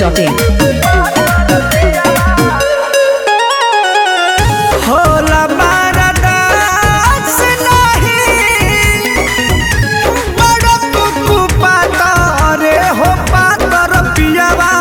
masti.in. होला बारदास नाही बड़ कुकु पातरे हो पातर पियावा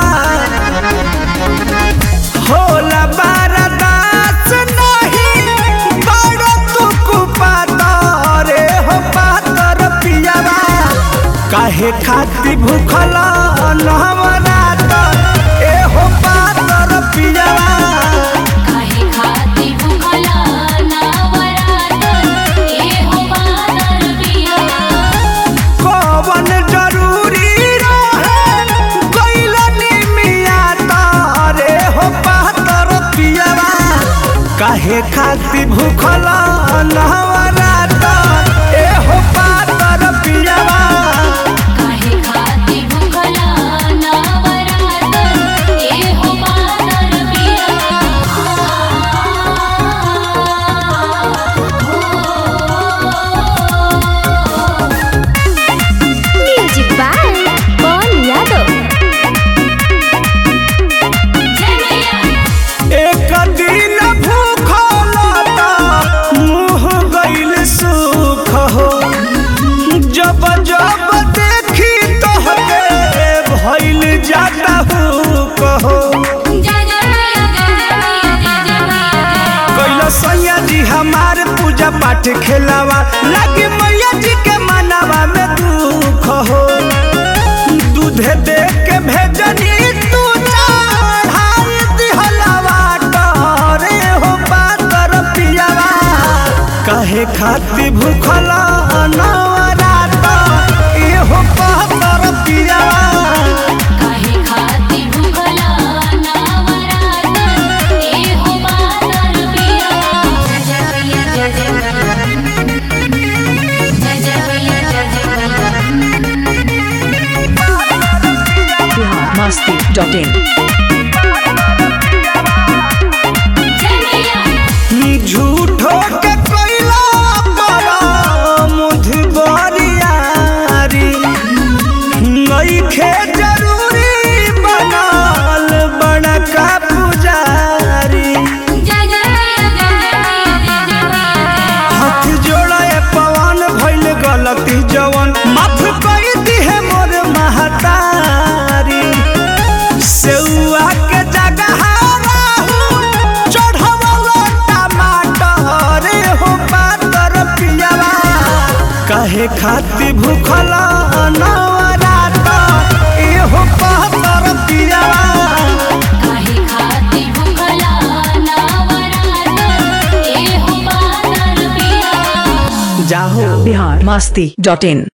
होला बारदास नाही बड़ कुकु पातरे हो पातर पियावा काहे खाती भूखल नवरात ए हो पातर पियावा काहे खाती भूखला नवरात ए हो पातर पिया कवन जरूरी रहे गइलनी मिया तारे हो पातर पियवा काहे खाती भूखल नवरात ए हो पातर पियवा काहे खाती भूखला नवरात ए हो पातर पिया म्यूजिक बाय पवन यादव जय मैया एक दिन भूखल त मुँह गइल सुख हो जब जब देखी तोहके भइल जाता हूँ कहो जय जय मैया जय जय मैया जय जय मैया कैला सैया जी हमार पूजा पाठ खेलावा लगे मैया जी के मनावा में दुख हो दूधे दे के भेजनी तू चढ़ाई दिहलावा टरे हो पातर पियावा कहे खाती भूखल नवरात ए हो पातर पियावा काहे खाती भूखला नवरात ए हो पातर पिया जय जय मैया जय जय मैया जय जय मैया जय जय मैया masti.in. जय मैया झूठो के कोइला बड़ा मुधबरियारी नइखे जरूरी बनल बड़का पुजारी जय जय मैया जय जय मैया जय जय मैया हाथ जोड़े पवन भइल गलती जवन माफ कर दिहे मोर महतारी सेउआ के जगह राहु चढ़वलो टमाटर हो पातर पियावा कहे खाती भूखल नवरात ए हो पातर पियावा काहे खाती भूखला नवरात ए हो पातर पिया जाहो Bihar masti.in.